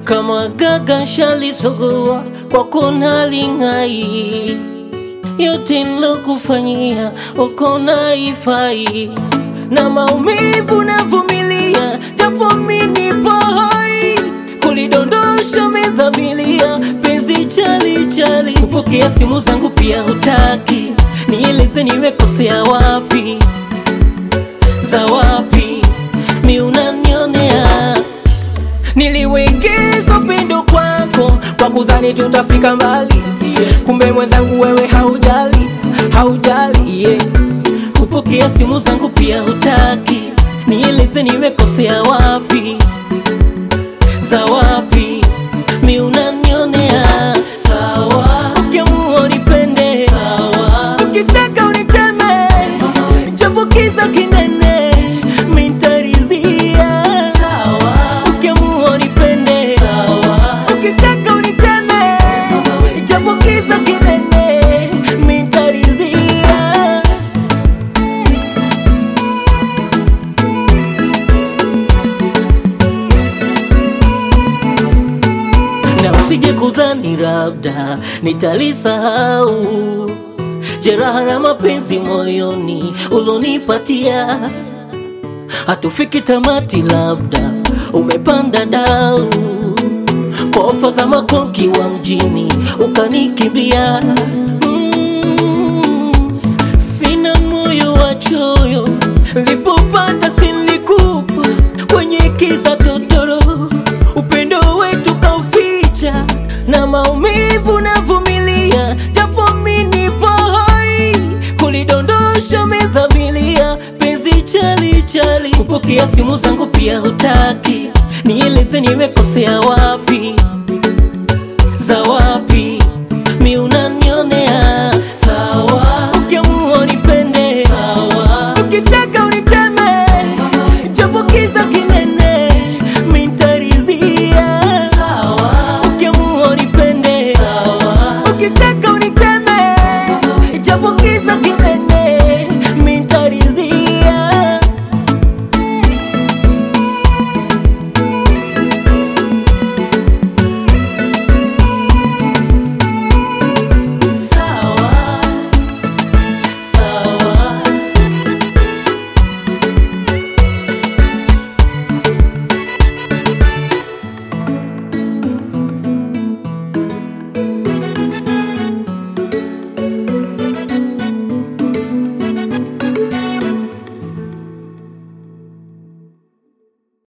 kama gaga shalisogua kwako nalingai yote nilokufanyia uko naifai na maumivu navumilia japo minipo hai kulidondosha medhamilia penzi chali chali kupokea simu zangu pia hutaki nieleze nimekosea wapi za wapi mi unanionea niliwekeza upendo kwako kwa kudhani tutafika mbali kumbe mwenzangu wewe haujali haujali yeah. kupokea simu zangu pia hutaki nieleze nimekosea wapi za wapi mi unanionea sawa ukiamua unipende sawa ukitaka uniteme japo kiza kinene mintaridhia sawa ukiamua unipende sawa ukitaka uniteme japo kiza kinene mintaridhia na usije kudhani labda nitalisahau jeraha la mapenzi moyoni ulonipatia, hatufiki tamati, labda umepanda dau kwa ofa za makonki wa mjini ukanikimbia. Mm, sina moyo wa choyo, lipopata silikupa kwenye kiza totoro, upendo wetu kauficha na maumivu navumilia, japo mimi nipo hai kulidondosha medhamilia penzi chali chali, kupokea simu zangu pia hutaki, nieleze nimekosea wapi za wapi mi unanionea sawa, ukiamua unipende sawa, ukitaka uniteme japo kiza kinene mintaridhia sawa, ukiamua unipende sawa, ukitaka uniteme japo kiza kinene